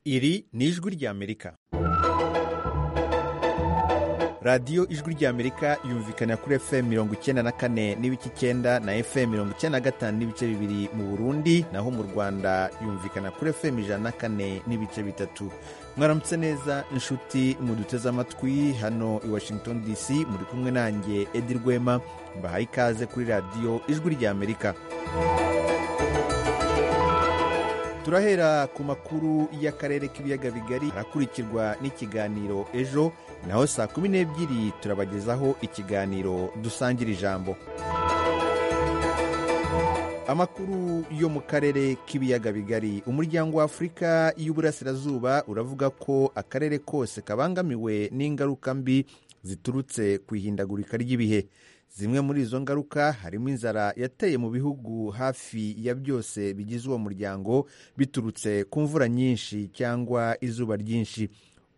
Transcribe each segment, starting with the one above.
Iri ni ijwi ry'Amerika. radiyo ijwi ry'amerika yumvikana kuri fm mirongo icyenda na kane n'ibice icyenda na fm mirongo icyenda na gatanu n'ibice bibiri mu burundi naho mu rwanda yumvikana kuri fm ijana na kane n'ibice bitatu mwaramutse neza inshuti muduteze amatwi hano i washington dc muri kumwe nanjye edi rwema mbahaye ikaze kuri radiyo ijwi ry'amerika turahera ku makuru y'akarere k'ibiyaga bigari arakurikirwa n'ikiganiro ejo naho saa kumi n'ebyiri turabagezaho ikiganiro dusangira ijambo amakuru yo mu karere k'ibiyaga bigari umuryango wa afurika y'uburasirazuba uravuga ko akarere kose kabangamiwe n'ingaruka mbi ziturutse ku ihindagurika ry'ibihe zimwe muri izo ngaruka harimo inzara yateye mu bihugu hafi ya byose bigize uwo muryango biturutse ku mvura nyinshi cyangwa izuba ryinshi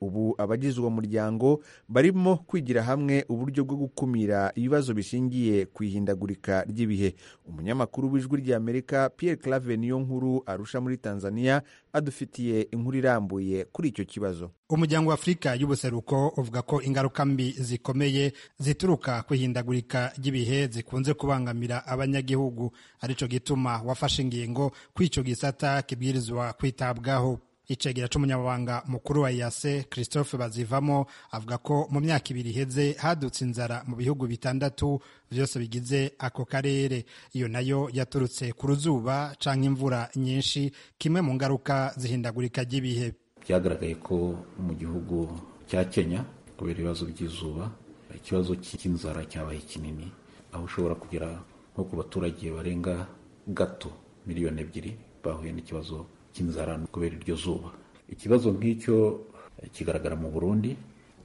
ubu abagize uwo muryango barimo kwigira hamwe uburyo bwo gukumira ibibazo bishingiye ku ihindagurika ry'ibihe umunyamakuru w'ijwi ry'amerika Pierre clave niyo nkuru arusha muri tanzania adufitiye inkuru irambuye kuri icyo kibazo umuryango wa afurika y'ubuseruko uvuga ko ingaruka mbi zikomeye zituruka ku ihindagurika ry'ibihe zikunze kubangamira abanyagihugu aricyo gituma wafashe ingingo ko icyo gisata kibwirizwa kwitabwaho icegera c'umunyamabanga mukuru wa yase christophe bazivamo avuga ko mu myaka ibiri iheze hadutse inzara mu bihugu bitandatu byose bigize ako karere iyo nayo yaturutse ku ruzuba canke imvura nyinshi kimwe mu ngaruka zihindagurika ry'ibihe byagaragaye ko mu gihugu cya kenya kubera ibibazo by'izuba ikibazo cy'inzara cyabaye kinini aho ushobora kugera nko ku baturage barenga gato miliyoni ebyiri bahuye n'ikibazo cy'inzara kubera iryo zuba ikibazo nk'icyo kigaragara mu burundi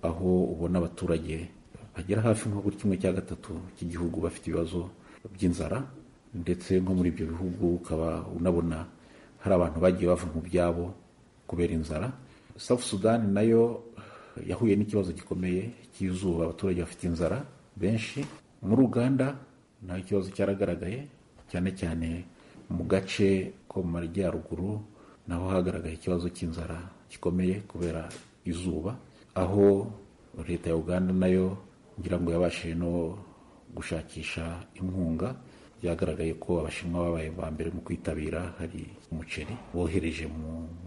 aho ubona abaturage bagera hafi nko kuri kimwe cya gatatu cy'igihugu bafite ibibazo by'inzara ndetse nko muri ibyo bihugu ukaba unabona hari abantu bagiye bava mu byabo kubera inzara South Sudan nayo yahuye n'ikibazo gikomeye cy'izuba abaturage bafite inzara benshi muri Uganda naho ikibazo cyaragaragaye cyane cyane mu gace ko mu majyaruguru naho hagaragaye ikibazo cy'inzara gikomeye kubera izuba aho leta ya Uganda nayo ngira ngo yabashije no gushakisha inkunga byagaragaye ko abashinwa babaye ba mbere mu kwitabira hari umuceri bohereje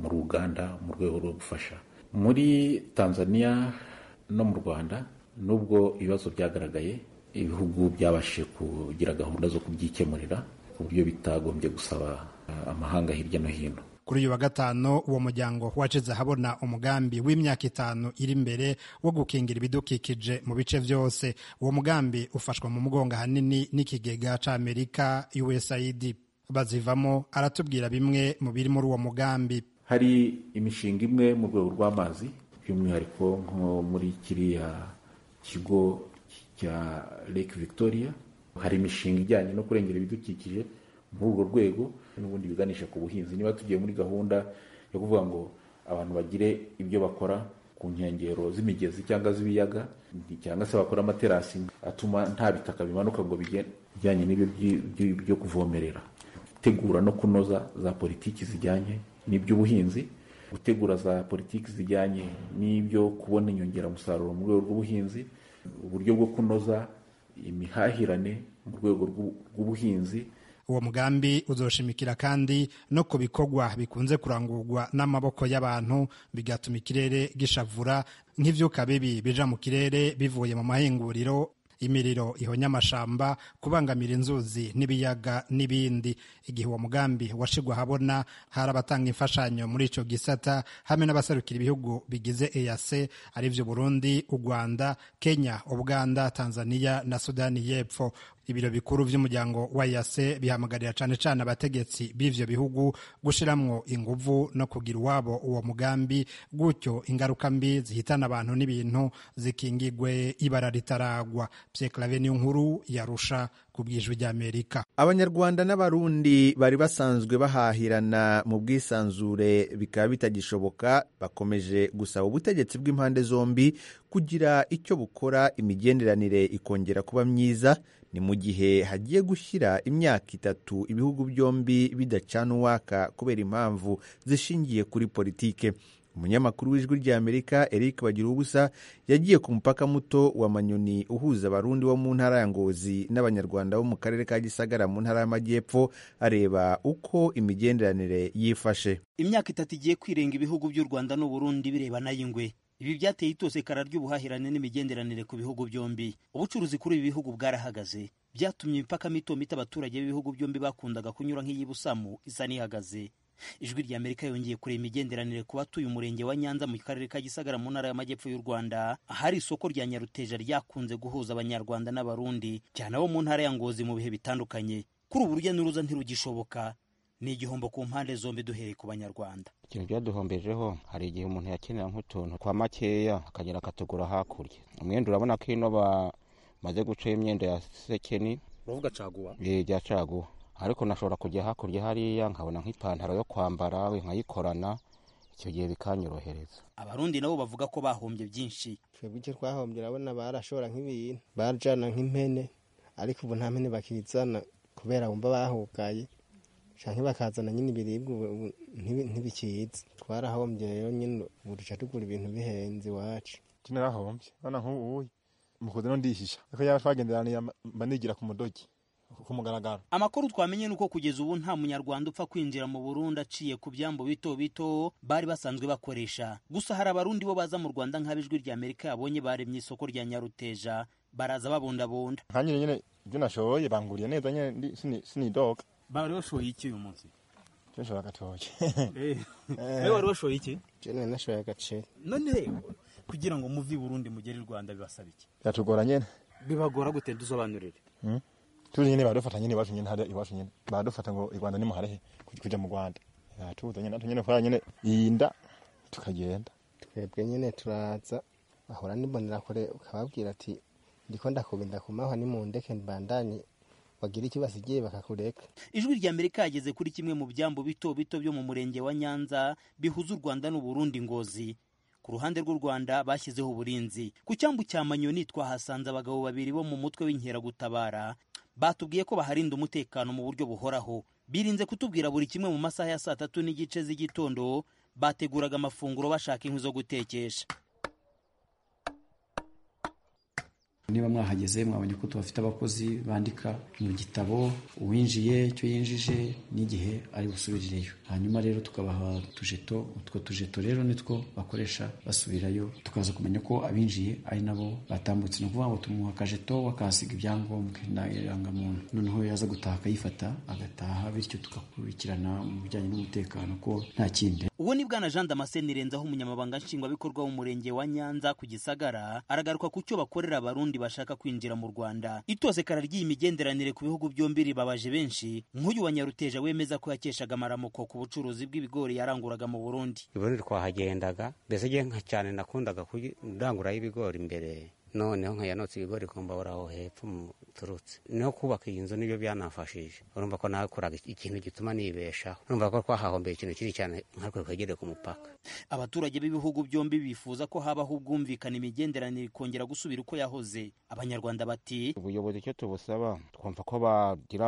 muri uganda mu rwego rwo gufasha muri tanzania no mu rwanda nubwo ibibazo byagaragaye ibihugu byabashije kugira gahunda zo kubyikemurira ku buryo bitagombye gusaba amahanga hirya no hino kuri uyu wa gatanu uwo muryango wacize ahabona umugambi w'imyaka itanu iri imbere wo gukingira ibidukikije mu bice byose uwo mugambi ufashwa mu mugongo ahanini n'ikigega cy'amerika usaid bazivamo aratubwira bimwe mu biri muri uwo mugambi hari imishinga imwe mu rwego rw'amazi by'umwihariko nko muri kiriya kigo cya lake victoria hari imishinga ijyanye no kurengera ibidukikije muri urwo rwego n'ubundi biganisha ku buhinzi niba tugiye muri gahunda yo kuvuga ngo abantu bagire ibyo bakora ku nkengero z'imigezi cyangwa z'ibiyaga cyangwa se bakora amaterasi atuma nta bitaka bimanuka ngo bijyanye n'ibyo byo kuvomerera gutegura no kunoza za politiki zijyanye n'iby'ubuhinzi gutegura za politiki zijyanye n'ibyo kubona inyongeramusaruro mu rwego rw'ubuhinzi uburyo bwo kunoza imihahirane mu rwego rw'ubuhinzi uwo mugambi uzoshimikira kandi no ku bikorwa bikunze kurangurwa n'amaboko y'abantu bigatuma ikirere gishavura nk'ibyuka bibi bija mu kirere bivuye mu mahinguriro imiriro ihonya amashamba kubangamira inzuzi n'ibiyaga n'ibindi igihe uwo mugambi washigwa ahabona hari abatanga imfashanyo muri icyo gisata hamwe n'abasarukira ibihugu bigize eyase aribyo burundi u rwanda kenya ubuganda tanzania na sudani y'epfo ibiro bikuru by'umuryango wa yase bihamagarira cyane cyane abategetsi b'ivyo bihugu gushiramwo inguvu no kugira uwabo uwo mugambi gutyo ingaruka mbi zihitana abantu n'ibintu zikingigwe ibara ritaragwa pyeklave niyo nkuru yarusha ku bwijwi ry'amerika abanyarwanda n'abarundi bari basanzwe bahahirana mu bwisanzure bikaba bitagishoboka bakomeje gusaba ubutegetsi bw'impande zombi kugira icyo bukora imigenderanire ikongera kuba myiza ni mu gihe hagiye gushyira imyaka itatu ibihugu byombi bidacana uwaka kubera impamvu zishingiye kuri politike umunyamakuru w'ijwi ry'amerika eric bagiruwubusa yagiye ku mupaka muto wa manyoni uhuza abarundi bo mu ntara ya ngozi n'abanyarwanda bo mu karere ka gisagara mu ntara y'amajyepfo areba uko imigenderanire yifashe imyaka itatu igiye kwirenga ibihugu by'u rwanda n'uburundi birebana y'ingwe ibi byateye itozekara ry'ubuhahirane n'imigenderanire ku bihugu byombi ubucuruzi kuri ibi bihugu bwarahagaze byatumye imipaka mito mito abaturage b'ibihugu byombi bakundaga kunyura nk'iy'ibusamu isa n'ihagaze ijwi rya amerika yongeye kureba imigenderanire ku batuye umurenge wa nyanza mu karere ka gisagara mu ntara y'amajyepfo y'u rwanda ahari isoko rya nyaruteja ryakunze guhuza abanyarwanda n'abarundi cyane abo mu ntara ya ngozi mu bihe bitandukanye kuri ubu urujya n'uruza ntirugishoboka ni igihombo ku mpande zombi duhereye ku banyarwanda ikintu byaduhombejeho hari igihe umuntu yakenera nk'utuntu kwa makeya akagera akatugura hakurya umwenda urabona ko ino bamaze gucaho imyenda ya sekeni uravuga caguwa bya caguwa ariko nashobora kujya hakurya hariya nkabona nk'ipantaro yo kwambara nkayikorana icyo gihe bikanyorohereza abarundi nabo bavuga ko bahombye byinshi twebwe icyo twahombye urabona barashora nk'ibintu barajana nk'impene ariko ubu nta mpene bakizana kubera bumva bahugaye cyangwa bakazana nyine ibiribwa ubu ntibikitse twarahombye rero nyine ubu duca tugura ibintu bihenze iwacu narahombye urabona nk'ubu mu kuza n'undihisha ariko yaba twagenderaniye mba nigira ku mudogi ku mugaragaro amakuru twamenye ni uko kugeza ubu nta munyarwanda upfa kwinjira mu burundi aciye ku byambo bito bito bari basanzwe bakoresha gusa hari abarundi bo baza mu rwanda nk'abijwi rya amerika yabonye baremye isoko rya nyaruteja baraza babundabunda nka nyine nyine ibyo nashoboye banguriye neza nyine ndi- sini- sinidoga bari bashoye iki uyu munsi cyo nshobora agatoki nawe wari washoye iki jene nashoboye agaceri none kugira ngo muve i burundi mugere i rwanda bibasaba iki biratugora nyine bibagora gute dusobanurire turi nyine baradufata nyine iwacu nyine hariya iwacu nyine baradufata ngo i rwanda nimuharehe kuj- kuja mu rwanda biratuza nyine natwe nyine twara nyine yinda tukagenda twebwe nyine turaza bahora n'imbonera kure ukababwira ati ndiko ndakubi ndakumaho ni mu ndeke mbandanye bagira icyo basigiye bakakureka ijwi rya amerika yageze kuri kimwe mu byambo bito bito byo mu murenge wa nyanza bihuza u rwanda n'uburundi ngozi ku ruhande rw'u rwanda bashyizeho uburinzi ku cyambu cya manyoni twahasanze abagabo babiri bo mu mutwe w'inkeragutabara batubwiye ko baharinda umutekano mu buryo buhoraho birinze kutubwira buri kimwe mu masaha ya saa tatu n'igice z'igitondo bateguraga amafunguro bashaka inkwi zo gutekesha niba mwahageze mwabonye ko tubafite abakozi bandika mu gitabo uwinjiye icyo yinjije n'igihe ari busubirireyo hanyuma rero tukabaha utujeto utwo tujeto rero nitwo bakoresha basubirayo tukaza kumenya ko abinjiye ari nabo batambutse ni ukuvuga ngo tumuha akajeto akahasiga ibyangombwa ndangamuntu noneho yaza gutaha akayifata agataha bityo tugakurikirana mu bijyanye n'umutekano ko nta kindi uwo ni bwana jean damascene renzaho umunyamabanga nshingwabikorwa w'umurenge wa nyanza ku gisagara aragaruka ku cyo bakorera abarundi bashaka kwinjira mu rwanda itozekara ry'iyi migenderanire ku bihugu byombi ribabaje benshi nk'uyu wa nyaruteja wemeza ko yakeshaga amaramuko ku bucuruzi bw'ibigori yaranguraga mu burundi iburundi twahagendaga mbese njye nka cyane nakundaga kuranguraho ibigori mbere noneho nkayanotse ibigori kumbabura aho hepfo muturutse no kubaka iyi nzu nibyo byanafashije urumva ko nakoraga ikintu gituma nibeshaho urumva ko twahahombeye ikintu kinini cyane nkatwe twegereye ku mupaka abaturage b'ibihugu byombi bifuza ko habaho ubwumvikane imigenderanire ikongera gusubira uko yahoze abanyarwanda bati ubuyobozi icyo tubusaba twumva ko bagira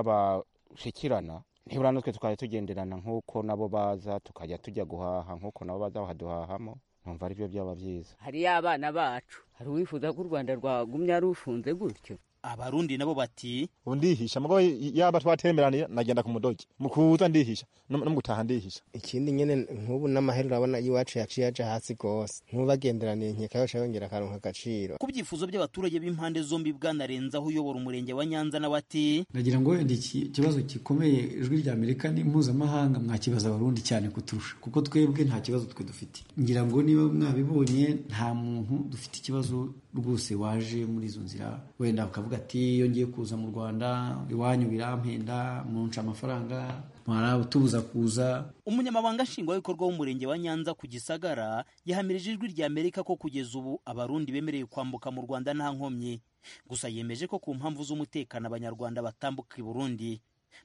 bashikirana nibura natwe tukajya tugenderana nk'uko nabo baza tukajya tujya guhaha nk'uko nabo baza bakaduhahamo numva ari byo byaba byiza hariyo abana bacu hari uwifuza ko u rwanda rwagumya rufunze gutyo abarundi nabo bati ubu ndihisha mugabo yaba twatemeraniye nagenda ku mudogi mu kuza ndihisha no no mu gutaha ndihisha ikindi nyine nk'ubu n'amahera urabona iwacu yaciye aja hasi rwose nk'ubagenderaniye nkeka yose yongera akaronka agaciro ku byifuzo by'abaturage b'impande zombi bwana renzaho uyobora umurenge wa nyanza nawe ati nagira ngo wenda iki kibazo gikomeye ijwi rya amerika ni mpuzamahanga mwakibaza abarundi cyane kuturusha kuko twebwe nta kibazo twe dufite ngira ngo niba mwabibonye nta muntu dufite ikibazo rwose waje muri izo nzira wenda ukavuga ati iyo ngiye kuza mu rwanda iwanyu birampenda munca amafaranga mwarabutubuza kuza umunyamabanga nshingwabikorwa w'umurenge wa nyanza ku gisagara yahamirije ijwi rya amerika ko kugeza ubu abarundi bemerewe kwambuka mu rwanda nta nkomyi gusa yemeje ko ku mpamvu z'umutekano abanyarwanda batambuka i burundi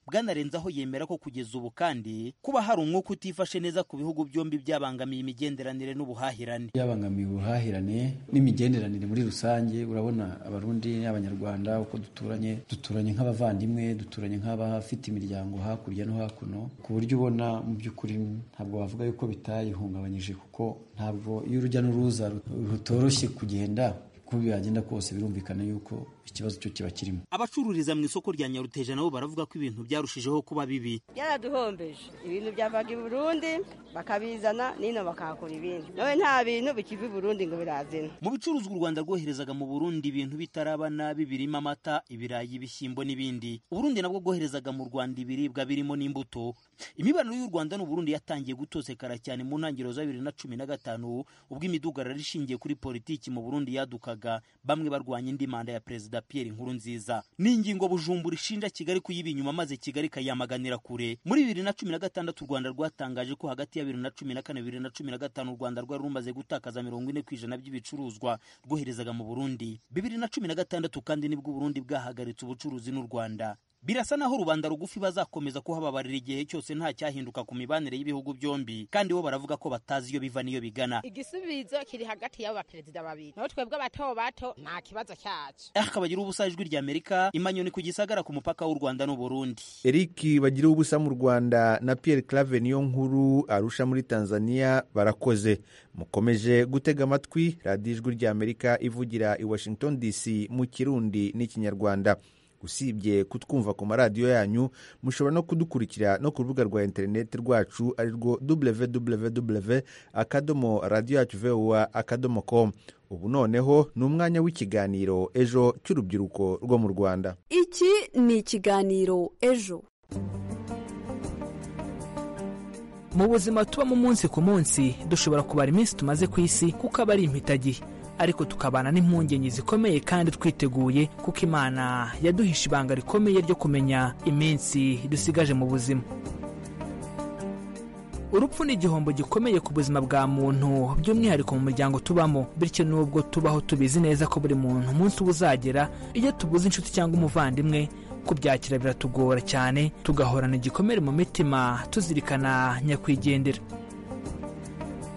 bwanarenzaho yemera ko kugeza ubu kandi kuba hari umwuka utifashe neza ku bihugu byombi byabangamiye imigenderanire n'ubuhahirane byabangamiye ubuhahirane n'imigenderanire muri rusange urabona abarundi n'abanyarwanda uko duturanye duturanye nk'abavandimwe duturanye nk'abafite imiryango hakurya no hakuno ku buryo ubona mu by'ukuri ntabwo wavuga yuko bitayihungabanyije kuko ntabwo iyo urujya n'uruza rutoroshye kugenda uko byagenda kose birumvikana yuko ikibazo cyo kiba kirimo abacururiza mu isoko rya nyaruteja nabo baravuga ko ibintu byarushijeho kuba bibi byaraduhombeje ibintu byavaga i burundi bakabizana nino bakahakora ibindi nawe nta bintu bikiva i burundi ngo birazina mu bicuruzwa u rwanda rwoherezaga mu burundi ibintu bitaraba nabi birimo amata ibirayi ibishyimbo n'ibindi uburundi nabwo bwoherezaga mu rwanda ibiribwa birimo n'imbuto imibonano y'u rwanda n'uburundi yatangiye gutosekara cyane mu ntangiriro za bibiri na cumi na gatanu ubwo imidugararo ishingiye kuri politiki mu burundi yadukaga bamwe barwanya indi manda ya perezida perezida Pierre Nkurunziza ni ingingo Bujumbura ishinja Kigali kuyiba inyuma maze Kigali kayamaganira kure muri 2016 u Rwanda rwatangaje ko hagati ya 2014 2015 u Rwanda rwari rumaze gutakaza 40% by'ibicuruzwa rwoherezaga mu Burundi 2016 kandi nibwo Burundi bwahagaritse ubucuruzi n'u Rwanda birasa naho rubanda rugufi bazakomeza kuhababarira igihe cyose nta cyahinduka ku mibanire y'ibihugu byombi kandi bo baravuga ko batazi iyo biva n'iyo bigana igisubizo kiri hagati y'abo baperezida babiri naho twebwe bato bato nta kibazo cyacu erika bagira ubusa ijwi ry'amerika imanyoni ku gisagara ku mupaka w'u rwanda n'u burundi eriki bagira ubusa mu rwanda na pierre clave niyo nkuru arusha muri tanzania barakoze mukomeje gutega amatwi radiyo ijwi ry'amerika ivugira i washington dc mu kirundi n'ikinyarwanda usibye kutwumva ku maradiyo yanyu mushobora no kudukurikira no ku rubuga rwa interineti rwacu ari rwo www akadomo radiyo yacu vowa akadomo komu ubu noneho ni umwanya w'ikiganiro ejo cy'urubyiruko rwo mu rwanda iki ni ikiganiro ejo mu buzima tubamo umunsi ku munsi dushobora kubara iminsi tumaze ku isi kuko aba ari impitagihe ariko tukabana n'impungenge zikomeye kandi twiteguye kuko imana yaduhisha ibanga rikomeye ryo kumenya iminsi dusigaje mu buzima urupfu ni igihombo gikomeye ku buzima bwa muntu by'umwihariko mu muryango tubamo bityo n'ubwo tubaho tubizi neza ko buri muntu umunsi uba uzagera iyo tubuze inshuti cyangwa umuvandimwe kubyakira biratugora cyane tugahorana igikomere mu mitima tuzirikana nyakwigendera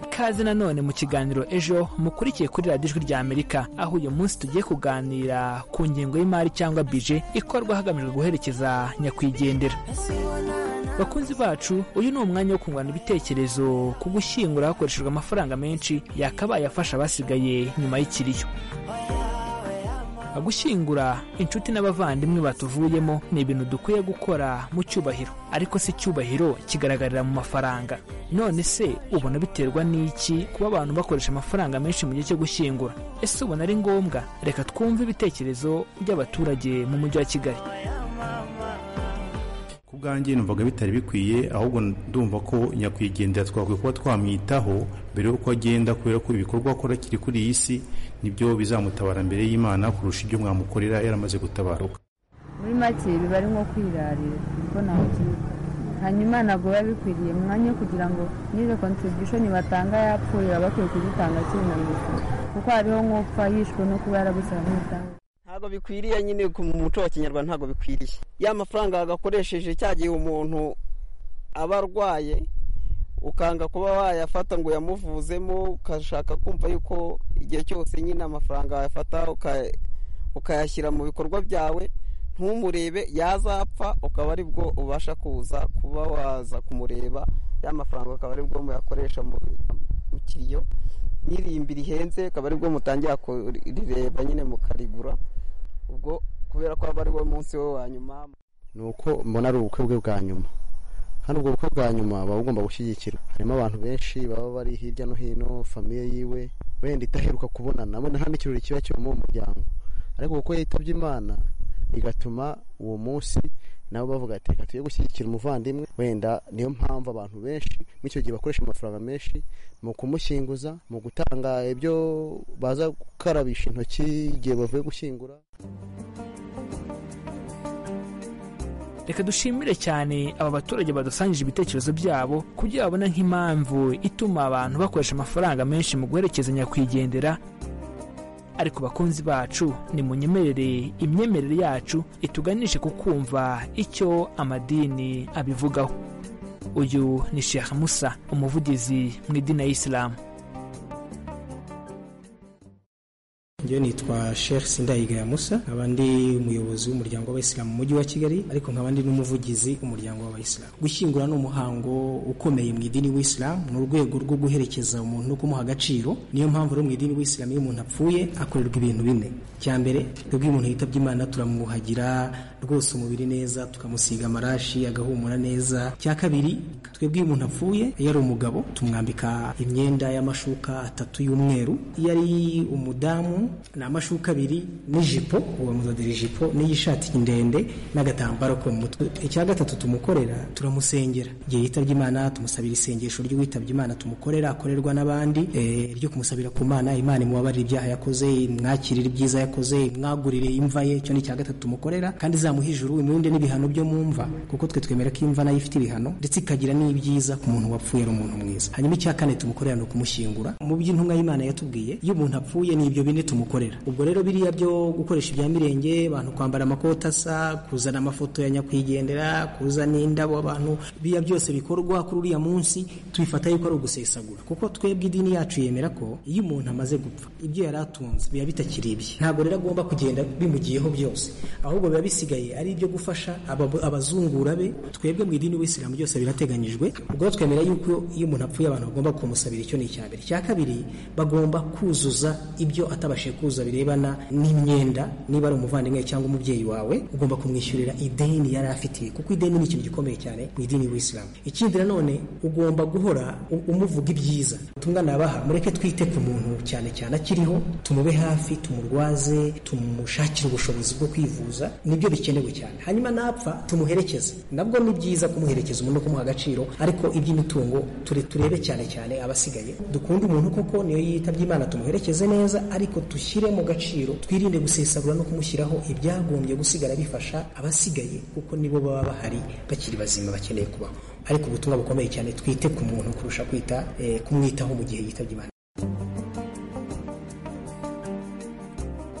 ikaze nanone mu kiganiro ejo mukurikiye kuri radiyo ijwi rya amerika aho uyu munsi tugiye kuganira ku ngengo y'imari cyangwa bije ikorwa hagamijwe guherekeza nyakwigendera bakunzi bacu uyu ni umwanya wo kungurana ibitekerezo ku gushyingura hakoreshejwe amafaranga menshi yakabaye afasha abasigaye nyuma y'ikiriyo gushyingura inshuti n'abavandimwe batuvuyemo ni ibintu dukwiye gukora mu cyubahiro ariko si icyubahiro kigaragarira mu mafaranga none se ubona biterwa n'iki kuba abantu bakoresha amafaranga menshi mu gihe cyo gushyingura ese ubona ari ngombwa reka twumve ibitekerezo by'abaturage mu mujyi wa kigali ku bwanjye numvaga bitari bikwiye ahubwo ndumva ko nyakwigendera twakwiye kuba twamwitaho mbere y'uko agenda kubera ko ibikorwa akora kiri kuri iyi si nibyo bizamutabara mbere y'imana kurusha ibyo mwamukorera yaramaze gutabaruka muri make biba ari nko kwirarira kuko nakiga hanyuma ntabwo biba bikwiriye mwanya kugira ngo nize contribution batanga yapfuye baba bakwiye kuzitanga kinamizi kuko hariho nk'upfa yishwe no kuba yarabusaga nk'utanga ntabwo bikwiriye nyine mu muco wa kinyarwanda ntabwo bikwiriye ya mafaranga agakoresheje cyagiye umuntu aba arwaye ukanga kuba wayafata ngo uyamuvuzemo ukashaka kumva yuko igihe cyose nyine amafaranga wayafata ukayashyira mu bikorwa byawe ntumurebe yazapfa ukaba ari bwo ubasha kuza kuba waza kumureba ya mafaranga akaba ari bwo muyakoresha mu kiriyo n'iririmbi rihenze akaba ari bwo mutangira kurireba nyine mukarigura ubwo kubera ko aba ari wo munsi we wa nyuma ni uko mbona ari ubukwe bwe bwa nyuma hano ubwo bukwe bwa nyuma buba bugomba gushyigikirwa harimo abantu benshi baba bari hirya no hino famiye yiwe wenda idaheruka kubonana abona nta n'ikirori kiba kibamo uwo muryango ariko kuko yitabye imana bigatuma uwo munsi nabo bavuga ati reka tujye gushyigikira umuvandimwe wenda niyo mpamvu abantu benshi muri icyo gihe bakoresha amafaranga menshi mu kumushyinguza mu gutanga ibyo baza gukarabisha intoki igihe bavuye gushyingura reka dushimire cyane aba baturage badusangije ibitekerezo byabo kugira babona nk'impamvu ituma abantu bakoresha amafaranga menshi mu guherekeza nyakwigendera ariko bakunzi bacu nimunyemerere imyemerere yacu ituganishe ku kumva icyo amadini abivugaho uyu ni sheikh musa umuvugizi mu idini ya isilamu njyewe nitwa Sheikh Sindayigaya Musa nkaba ndi umuyobozi w'umuryango w'abayisilamu mu mujyi wa Kigali ariko nkaba ndi n'umuvugizi w'umuryango w'abayisilamu gushyingura ni umuhango ukomeye mu idini w'isilamu ni urwego rwo guherekeza umuntu no kumuha agaciro niyo mpamvu rero mu idini w'isilamu iyo umuntu apfuye akorerwa ibintu bine cya mbere twebwe umuntu yitabye Imana turamwuhagira rwose umubiri neza tukamusiga amarashi agahumura neza cya kabiri twebwe iyo umuntu apfuye iyo ari umugabo tumwambika imyenda y'amashuka atatu y'umweru iyo ari umudamu ni amashuka abiri n'ijipo uwo muzadira ijipo n'iy'ishati ndende n'agatambaro ko mu mutwe icya gatatu tumukorera turamusengera igihe yitabye imana tumusabira isengesho ry'uwitabye imana tumukorera akorerwa n'abandi ryo kumusabira ku mana imana imubabarira ibyaha yakoze imwakirira ibyiza yakoze imwagurire imva ye icyo ni icya gatatu tumukorera kandi izamuha ijuru imurinde n'ibihano byo mu mva kuko twe twemera ko imva nayo ifite ibihano ndetse ikagira n'ibyiza ku muntu wapfuye ari umuntu mwiza hanyuma icya kane tumukorera ni ukumushyingura mu by'intumwa y'imana yatubwiye iyo umuntu apfuye ni ibyo bine tumukorera ubwo rero biriya byo gukoresha ibya mirenge abantu kwambara amakoti asa kuzana amafoto ya nyakwigendera kuzana indabo abantu biriya byose bikorwa kuri uriya munsi tubifata yuko ari ugusesagura kuko twebwe idini yacu yemera ko iyo umuntu amaze gupfa ibyo yari atunze biba bitakiri ibye ntabwo rero agomba kugenda bimugiyeho byose ahubwo biba bisigaye ari ibyo gufasha abab- abazungura be twebwe mu idini w'isilamu byose birateganyijwe ubwo twemera yuko iyo umuntu apfuye abantu bagomba kumusabira icyo ni icya mbere icya kabiri bagomba kuzuza ibyo atabashije kuza birebana n'imyenda niba ari umuvandimwe cyangwa umubyeyi wawe ugomba kumwishyurira ideni yari afitiye kuko ideni ni ikintu gikomeye cyane mu idini y'isilamu ikindi nanone ugomba guhora u- umuvuga ibyiza ubutumwa nabaha mureke twite ku muntu cyane cyane akiriho tumube hafi tumurwaze tumushakire ubushobozi bwo kwivuza nibyo bikenewe cyane hanyuma napfa tumuherekeze nabwo ni byiza kumuherekeza umuntu no kumuha agaciro ariko iby'imitungo ture- turebe cyane cyane abasigaye dukunde umuntu kuko niyo yitabye imana tumuherekeze neza ariko dushyire mu gaciro twirinde gusesagura no kumushyiraho ibyagombye gusigara bifasha abasigaye kuko nibo baba bahari bakiri bazima bakeneye kubaho ariko ubutumwa bukomeye cyane twite ku muntu kurusha kwita eh, kumwitaho mu gihe yitabye imana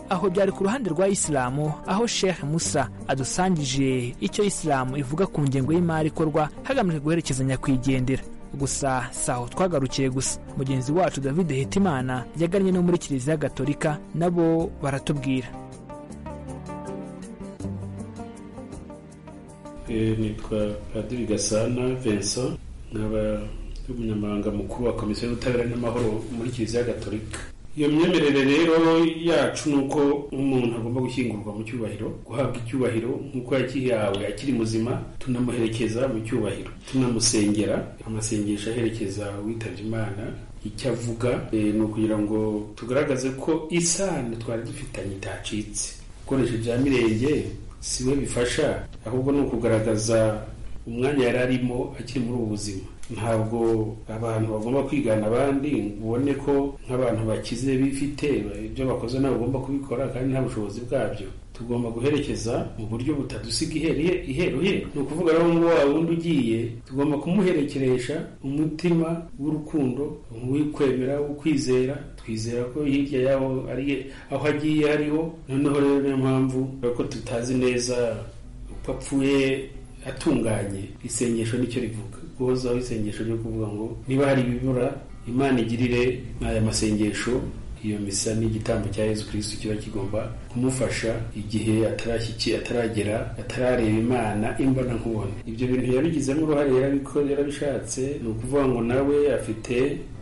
aho byari ku ruhande rwa isilamu aho sheikh musa adusangije icyo isilamu ivuga ku ngengo y'imari ikorwa hagamijwe guherekeza nyakwigendera gusa si aho twagarukiye gusa mugenzi wacu david hitimana yagannye no muri kiliziya gatolika nabo baratubwira Eh, nitwa padiri gasana vincent nkaba umunyamabanga mukuru wa komisiyo y'ubutabera n'amahoro muri kiliziya gatolika iyo myemerere rero yacu ni uko umuntu agomba gushyingurwa mu cyubahiro guhabwa icyubahiro nk'uko yakihawe akiri muzima tunamuherekeza mu cyubahiro tunamusengera amasengesho aherekeza uwitabye imana icyo avuga eh, ni ukugira ngo tugaragaze ko isano twari dufitanye itacitse gukoresha ibya mirenge si we bifasha ahubwo ni ukugaragaza umwanya yari arimo akiri muri ubu buzima ntabwo abantu bagomba kwigana abandi ngo ubone ko nk'abantu bakize bifite ibyo bakoze nabo bagomba kubikora kandi nta bushobozi bwabyo tugomba guherekeza mu buryo butadusiga iheriye iheruheru ni ukuvuga rero ngo wa wundi ugiye tugomba kumuherekeresha umutima w'urukundo uw'ukwemera ukwizera twizera ko hirya y'aho ari aho agiye hariho noneho rero niyo mpamvu ko tutazi neza uko apfuye atunganye isengesho nicyo rivuga guhozaho isengesho ryo kuvuga ngo niba hari ibibura imana igirire n'aya masengesho iyo misa ni igitambo cya yesu kirisitu kiba kigomba kumufasha igihe atarashyikiye ataragera atarareba imana imbona nkubona ibyo bintu yabigizemo uruhare yarabiko- yarabishatse ni ukuvuga ngo nawe afite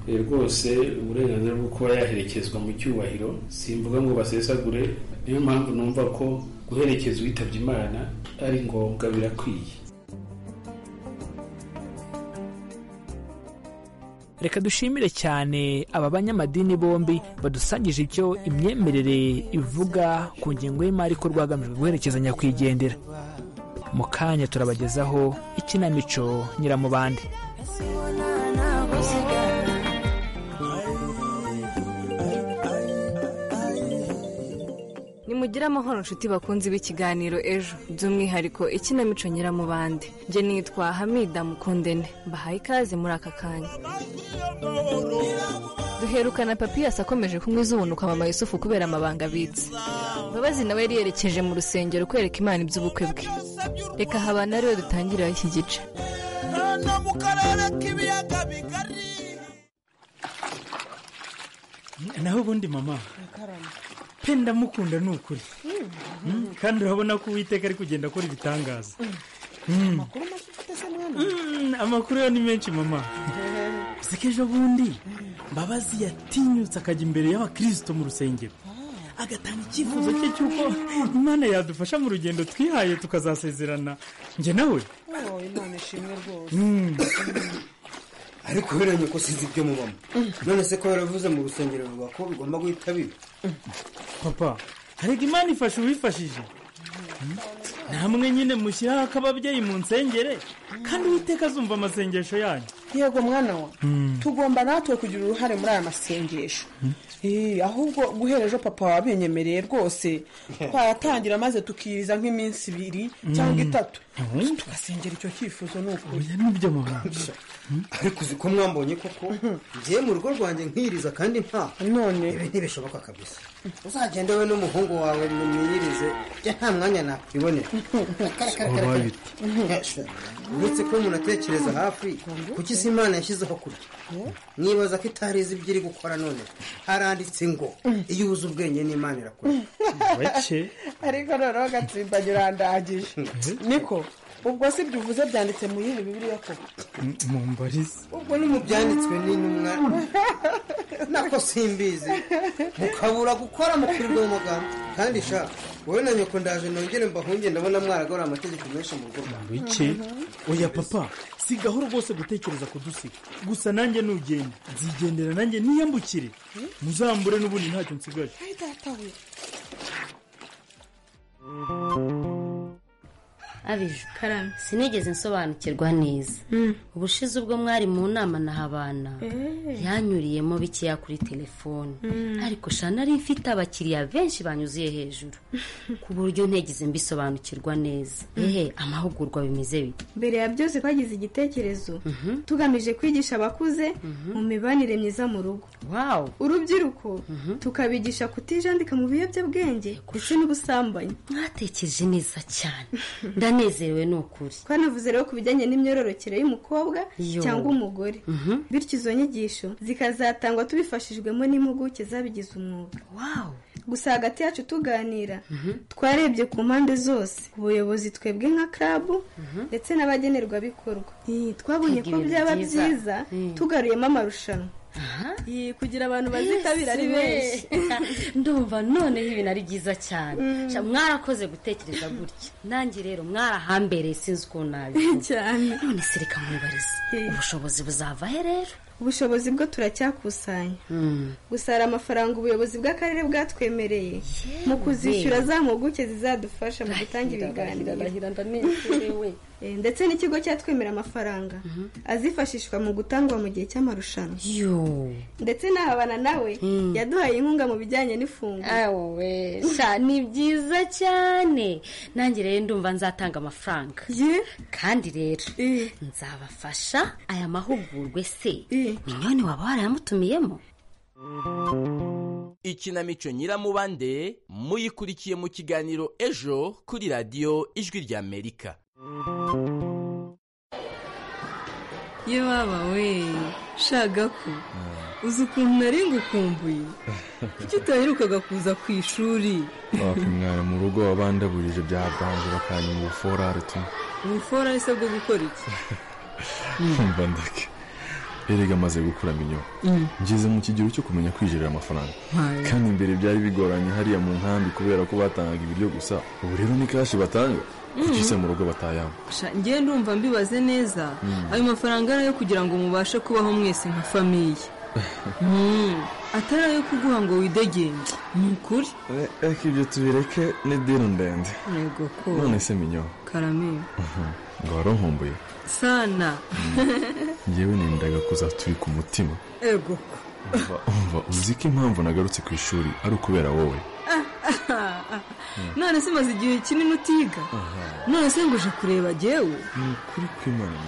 eh, rwose uburenganzira bwo kuba yaherekezwa mu cyubahiro simvuga ngo basesagure niyo mpamvu numva ko guherekeza uwitabye imana ari ngombwa birakwiye reka dushimire cyane aba banyamadini bombi badusangije icyo imyemerere ivuga ku ngengo y'imari ikorwa hagamijwe guherekeza nyakwigendera mu kanya turabagezaho ikinamico nyiramubande nimugire amahoro nshuti bakunzi b'ikiganiro ejo by'umwihariko ikinamico nyiramubande njye nitwa hamida mukundene mbahaye ikaze muri aka kanya duherukana papiyasi akomeje kunywa izubunuka mama yusufu kubera amabanga abitse mbabazi nawe yari yerekeje mu rusengero kwereka imana iby'ubukwe bwe reka habana ariwe dutangirira iki gice mu karere k'ibiyaga bigari naho ubundi mama pe ndamukunda ni ukuri Mm, kandi urabona ko uwiteka ari kugenda akora ibitangaza Mm. amakuru make ufite se mwana Mm, amakuru yo ni menshi mama si ko ejo bundi mbabazi yatinyutse akajya imbere y'abakirisito mu rusengero agatanga icyifuzo cye cy'uko imana yadufasha mu rugendo twihaye tukazasezerana njye nawe oh imana ishimwe rwose Mm. ariko buriya nyoko sinzi ibyo mubamo none se ko baravuze mu rusengero bavuga ko bigomba guhita biba papa harega imana ifasha uwifashije namwe nyine mushyiraho ak'ababyeyi mu nsengere kandi uwiteka azumva amasengesho yanyu yego mwana wa Mm. tugomba natwe kugira uruhare muri aya masengesho Eh, ahubwo guhera ejo papa wabinyemereye rwose twayatangira maze tukiriza nk'iminsi ibiri cyangwa Mm. itatu Ubundi tugasengera icyo cyifuzo ni ukuri oya nibyo mama ariko uzi ko mwambonye koko ngiye mu rugo rwanjye nkiriza kandi nta none ibi ntibishoboka kabisa uzagende we n'umuhungu wawe mwirize njye nta mwanya nakwibonera Wabaye uretse ko umuntu atekereza hafi kuki si imana yashyizeho kurya nibaza ko itarizi ibyo iri gukora none haranditse ngo iyo ubuze ubwenge n'imana irakura bake ariko noneho gatsimbanye urandagije niko ubwo si byo uvuze byanditse mu yindi bibiriya koko mu mbarizi ubwo ni mu byanditswe n'intumwa nako simbizi mukabura gukora mukirirwa mu magambo kandi sha wowe na nyoko ndaje nongere mbahunge ndabona mwaragora amategeko menshi mu rugo rwawe bike oya papa si gahoro rwose gutekereza kudusiga gusa nanjye nugenda nzigendera nanjye niyambukire muzambure n'ubundi ntacyo nsigaje Ay, data we. abije karame sinigeze nsobanukirwa neza ubushize ubwo mwari mu nama na habana yanyuriyemo bikeya kuri telefone Mm. ariko shana nari mfite abakiriya benshi banyuzuye hejuru ku buryo ntigeze mbisobanukirwa neza ehe amahugurwa bimeze bite mbere ya byose twagize igitekerezo tugamije kwigisha abakuze mu mibanire myiza mu rugo urubyiruko tukabigisha kutijandika mu biyobyabwenge ndetse n'ubusambanyi mwatekereje neza cyane ndanezerewe ni ukuri twanavuze rero ku bijyanye n'imyororokere y'umukobwa Yo. cyangwa umugore Mhm. bityo izo nyigisho zikazatangwa tubifashijwemo n'impuguke zabigize umwuga gusa hagati yacu tuganira twarebye ku mpande zose ubuyobozi twebwe nka club ndetse n'abagenerwabikorwa Eh, twabonye Kwiga ko ibintu byaba byiza. byiza Mm. tugaruyemo amarushanwa Eh, kugira abantu bazitabira ari benshi ndumva noneho ibintu ari byiza cyane Mm. Sha, mwarakoze gutekereza gutya nanjye rero mwarahambere sinzi ukuntu nabivuga cyane none se reka mwibarize ubushobozi buzava he rero ubushobozi bwo turacyakusanya gusa hari amafaranga ubuyobozi bw'akarere bwatwemereye mu kuzishyura za mpuguke zizadufasha mu gutanga ibiganiro Eh, ndetse n'ikigo cyatwemera amafaranga azifashishwa mu gutangwa mu gihe cy'amarushanwa yo ndetse n'ahabana nawe Mm. yaduhaye inkunga mu bijyanye n'ifunguro awowe sha ni byiza cyane nanjye rero ndumva nzatanga amafaranga kandi rero nzabafasha aya mahugurwe se minyoni waba warayamutumiyemo ikinamico nyiramubande muyikurikiye mu kiganiro ejo kuri radiyo ijwi ry'amerika ye baba we shagako uzi ukuntu nari ngukumbuye kuki utaherukaga kuza ku ishuri wakumwana mu rugo wabandagurije bya banje bakanyuma ubuforare tu ubufora ese bwo gukora iki mva ndeke erega amaze gukura minyo Mm. ngeze mu kigero cyo kumenya kwijerera amafaranga Hayi. kandi mbere byari bigoranye hariya mu nkambi kubera ko batangaga ibiryo gusa ubu rero ni kashi batanga kuki se mu rugo batayamba Sha, njyewe ndumva mbibaze neza Mm. ayo mafaranga ari ayo kugira ngo mubashe kubaho mwese nka famiye Mm, atari ayo kuguha ngo widegenge ni ukuri reka ibyo tubireke ni diro ndende yego ko none se minyo karame ngo wari unkumbuye sana ngewe nendaga kuza turi ku mutima ego ko umva umva uzi ko impamvu nagarutse ku ishuri ari ukubera wowe Ah, none se umaze igihe kinini utiga none se ngo uje kureba jyewe ni ukuri kw'imana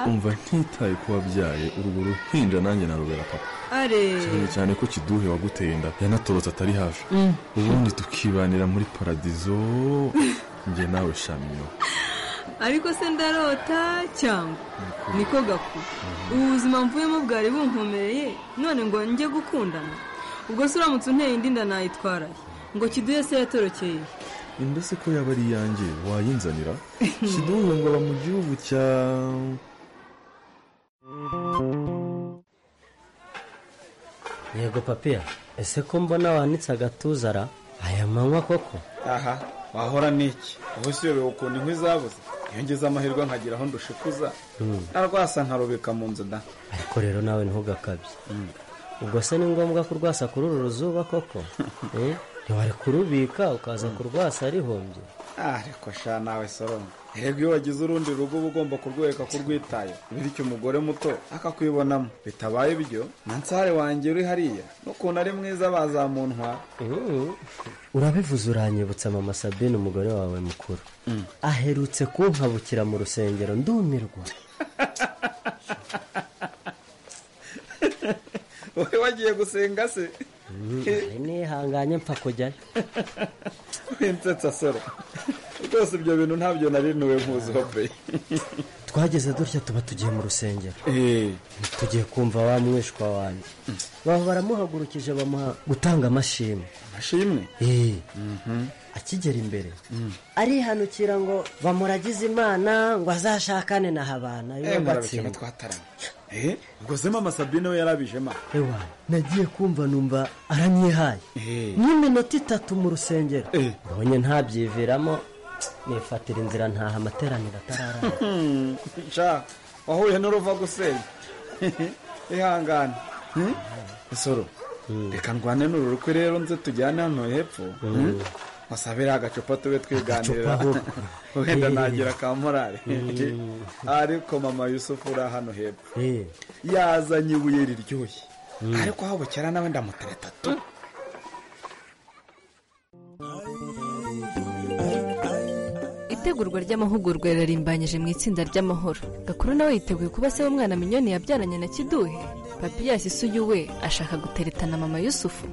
umva ntitaye ko wabyaye urwo ruhinja nanjye narubera papa are cyane cyane ko kiduhe waguteye inda yanatobotse atari hafi Mm. ubundi tukibanira muri paradizo njye nawe shamyo ariko se ndarota cyangwa niko gaku ubu buzima mvuyemo bwari bunkomereye none ngo njye gukundana ubwo se uramutse unteye indi nda nayitwaraye ngo kiduhe se yatorokeye inda se ko yaba ari iyanjye wayinzanira kiduhe ngo aba mu gihugu cya yego papiya ese ko mbona wanitse agatuza ra aya manywa koko aha wahora n'iki ubu si yobewe ukuntu inkwi zabuze iyo ngeze amahirwe nkagira aho ndushikuza Hmm, narwasa nkarubika mu nzu da ariko rero nawe ntugakabye ubwo se ni ngombwa kurwasa kuri uru ruzuba koko Eh, ntiwari kurubika ukaza kurwasa rihombye Ah, ariko sha nawe soroma erega iyo wagize urundi rugo uba ugomba kurwereka ko urwitaye bityo umugore muto akakwibonamo bitabaye ibyo nansare wanjye uri hariya n'ukuntu ari mwiza bazamuntwa urabivuze uranyibutsa mama sabine umugore wawe mukuru aherutse kunkabukira mu rusengero ndumirwa wowe wagiye gusenga se Mm, ari nihanganye mpfa kujyayo winsetsa soro rwose ibyo bintu ntabyo nari ntuwe nkuziho pe twageze dutya tuba tugiye mu rusengero Eh. tugiye kumva wa mwishwa wanjye baba baramuhagurukije bamuha gutanga amashimwe amashimwe akigera imbere arihanukira ngo bamuragize imana ngo azashakane na habana Eh, murabikema twataranye Eh, ubwo se mama sabine we yarabijema ewa nagiye kumva numva aranyihaye n'iminota itatu mu rusengero ubonye ntabyiviramo nifatira inzira ntaha amateraniro atararana nca wahuye n'uruva gusenya ihangane Hmm? isoro reka ndwane n'ururukwe rero nze tujyane hano hepfo Hmm? musabire agacupa tube twiganirira Agacupa ahubwo. wenda Eh. nagira ka morari Mm. ariko mama yusufu uri hano hepfo Eh. yazanye ibuye riryoshye ariko aho bukera nawe ndamutereta tu itegurwa ry'amahugurwa rirarimbanyije mu itsinda ry'amahoro gakuru nawe yiteguye kuba se w'umwana minyoni yabyaranye na kiduhe papiyasi isuye we ashaka guteretana mama yusufu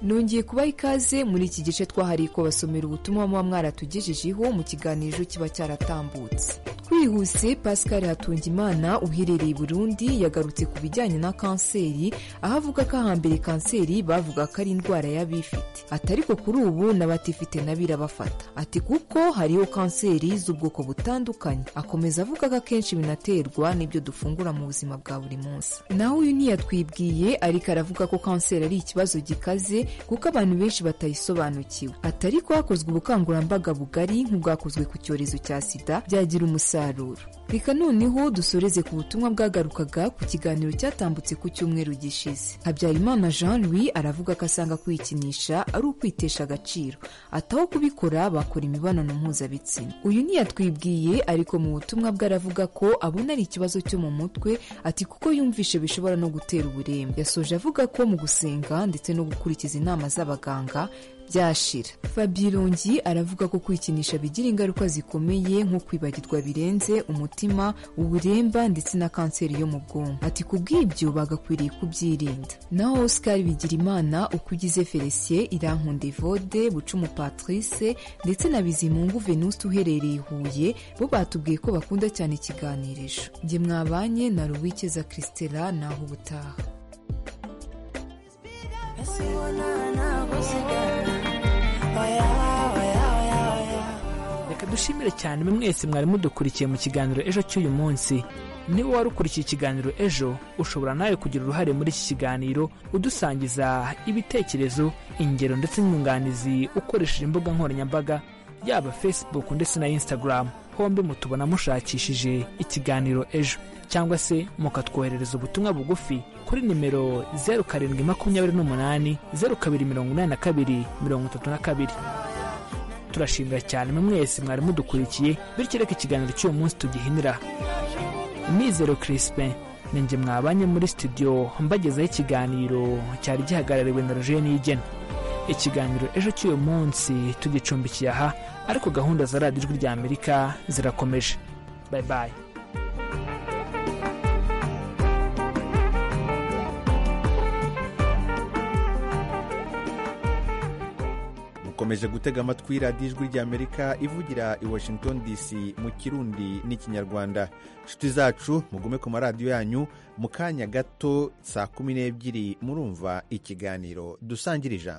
nongeye kubaha ikaze muri iki gice twahariye ko basomera ubutumwa muba mwaratugejejeho mu kiganiro kiba cyaratambutse twihuse pascal hatungimana uherereye i burundi yagarutse ku bijyanye na kanseri aho avuga ko ahambere kanseri bavuga ko ari indwara y'abifite ati ariko kuri ubu n'abatifite na birabafata ati kuko hariho kanseri z'ubwoko butandukanye akomeza avuga ko akenshi binaterwa n'ibyo dufungura mu buzima bwa buri munsi naho uyu ntiyatwibwiye ariko aravuga ko kanseri ari ikibazo gikaze kuko abantu benshi batayisobanukiwe ati ariko hakozwe ubukangurambaga bugari nk'ubwakozwe ku cyorezo cya sida byagira umusaruro reka noneho dusoreze ku butumwa bwagarukaga ku kiganiro cyatambutse ku cyumweru gishize habyarimana jean louis aravuga ko asanga kwikinisha ari ukwitesha agaciro ataho kubikora bakora imibonano mpuzabitsina uyu ntiyatwibwiye ariko mu butumwa bwe aravuga ko abona ari ikibazo cyo mu mutwe ati kuko yumvishe bishobora no gutera uburembe yasoje avuga ko mu gusenga ndetse no gukurikiza inama z'abaganga byashira fabirungi aravuga ko kwikinisha bigira ingaruka zikomeye nko kwibagirwa birenze umutima uburemba ndetse na kanseri yo mu bwonko ati ku bw'ibyo bagakwiriye kubyirinda naho oscar bigirimana uko ugize felicien irankunda evode bucumu patrice ndetse na bizimungu venuste uherereye i huye bo batubwiye ko bakunda cyane ikiganirisho njye mwabanye na ruwikeza christela naho ubutaha reka dushimire cyane mwe mwese mwari mudukurikiye mu kiganiro ejo cy'uyu munsi niba wari ukurikiye ikiganiro ejo ushobora nawe kugira uruhare muri iki kiganiro udusangiza ibitekerezo ingero ndetse n'inyunganizi ukoresheje imbuga nkoranyambaga yaba facebook ndetse na instagram hombi mutubona mushakishije ikiganiro ejo cyangwa se mukatwoherereza ubutumwa bugufi kuri nimero zeru karindwi makumyabiri n'umunani zeru kabiri mirongo inani na kabiri mirongo itatu na kabiri turashimira cyane mwe mwese mwari mudukurikiye bityo reka ikiganiro cy'uyu munsi tugihinira mizero crispin ninjye mwabanye muri studio mbagezaho ikiganiro cyari gihagarariwe na rojeni y'igena ikiganiro ejo cy'uyu munsi tugicumbikiye aha ariko gahunda za radiyo ijwi rya amerika zirakomeje bayi bayi mukomeje gutega amatwi radiyo ijwi ry'amerika ivugira i washington dc mu kirundi n'ikinyarwanda inshuti zacu mugume ku maradiyo yanyu mu kanya gato saa kumi n'ebyiri murumva ikiganiro dusangira ijambo